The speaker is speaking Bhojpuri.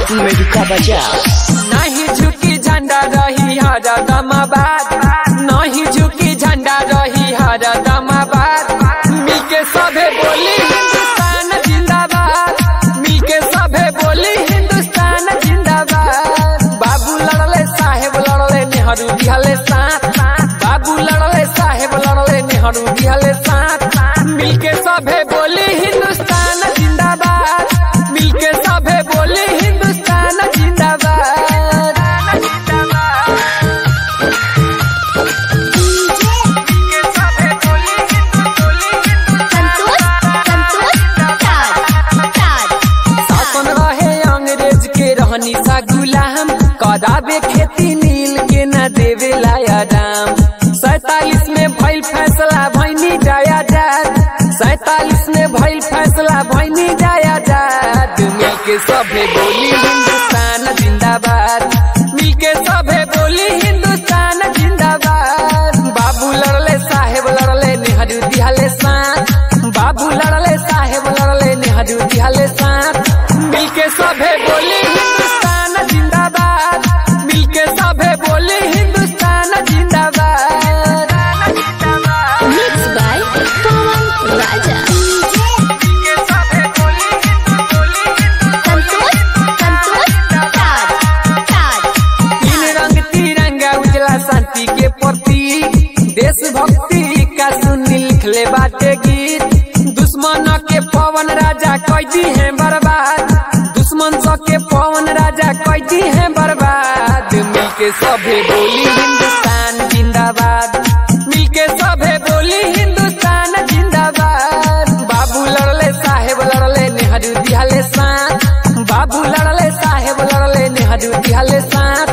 Meduka बजाओ नहीं झुकी झंडा रही हर दमाबाद नहीं झुकी झंडा रही हर दमाबाद मिलके सभे बोली हिंदुस्तान जिंदाबाद मिलके सभे बोली हिंदुस्तान जिंदाबाद बाबू लड़ले साहेब लड़ले नेहरू दिहले साथ बाबू लड़ले साहेब लड़ले नेहरू दिहले साथ मिलके सभे बोली हिंदुस्तान जिंदाबाद मिलके सभे बोली हिंदुस्तान जिंदाबाद संतोष संतोष ताज ताज शासन रहे अंग्रेज के रहनी सा गुलाम कराबे खेती नील के न देवे लाया दाम सैतालीस में भइल फैसला भैनी जाया जात सैतालीस में भइल फैसला भैनी जाया जात मिल के सभे बोली हिंदुस्तान जिंदाबाद मिल के सभे बोली हिंदुस्तान जिंदाबाद बाबू लड़ले साहेब लड़ले नेहरू दिहले साथ बाबू लड़ले साहेब लड़ले नेहरू दिहले साथ मिलके सभे बोली हिंदुस्तान जिंदाबाद मिलके सभे बोली हिंदुस्तान जिंदाबाद मिक्स बाय पवन राजा संतोष संतोष ताज ताज तीन रंग तिरंगा उजला शांति के प्रतीक देशभक्ति का सुनी लिखले बाटे गीत दुश्मन के पवन राजा कैदी है बर्बाद दुश्मन सौ के पवन राजा कैदी है बर्बाद मिलके सभे बोली हिंदुस्तान जिंदाबाद मिलके सभे बोली हिंदुस्तान जिंदाबाद बाबू लड़ले साहेब लड़ले नेहरू दिहले साथ बाबू लड़ले साहेब लड़ले नेहरू दिहले साथ